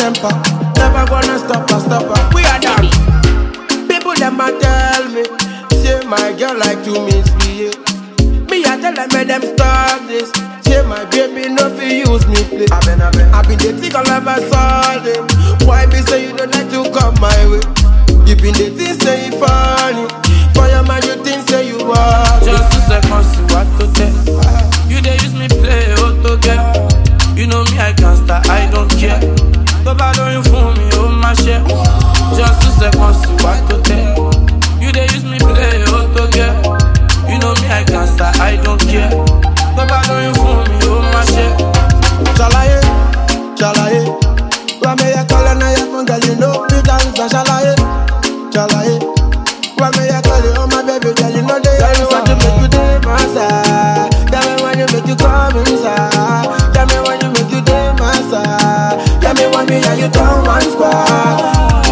temper. Never gonna stop her, stop her. We are done. People them a tell me, say my girl like to misbehave. Me I tell them make them stop this. Say my baby no fi use me play. I been I been I been dating all of a sudden. Why be say you don't like to come my way? You been dating say you funny. For your man you think say you are. Just two seconds, see what to tell. You they use me play auto girl. You know me, I can't start, I don't care. Tó bá lóyún fún mi, ó máa ṣe. Just two seconds, see what to tell. You they use me play auto girl. You know me, I can't start, I don't care. Tó bá lóyún fún mi, ó máa ṣe. Shalaye, shalaye. Why me ya call na ya phone girl you know fit dance and shalaye, shalaye. Why me ya call you oh my baby girl you know they answer to make you day my side. Tell me when you make you come inside. Tell me when you make you day my side. Tell me when me and you turn one squad.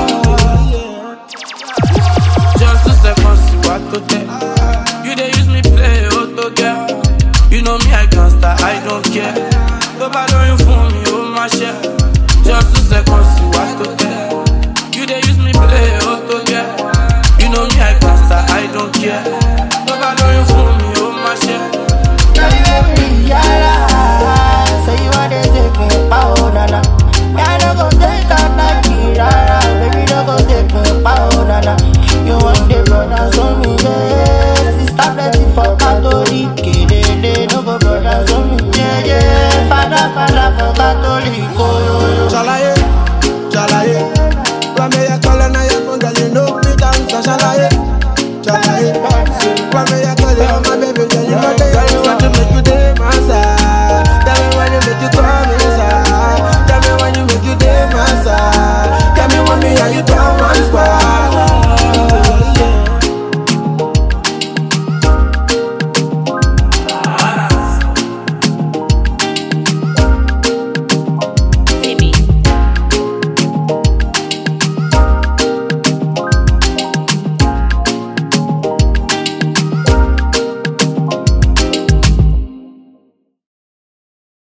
Just two seconds, see what to tell. You they use me play auto girl. You know me, I can't start, I don't care. Tó bá lóyún fún mi, ó máa ṣe. Just two seconds, see what to tell.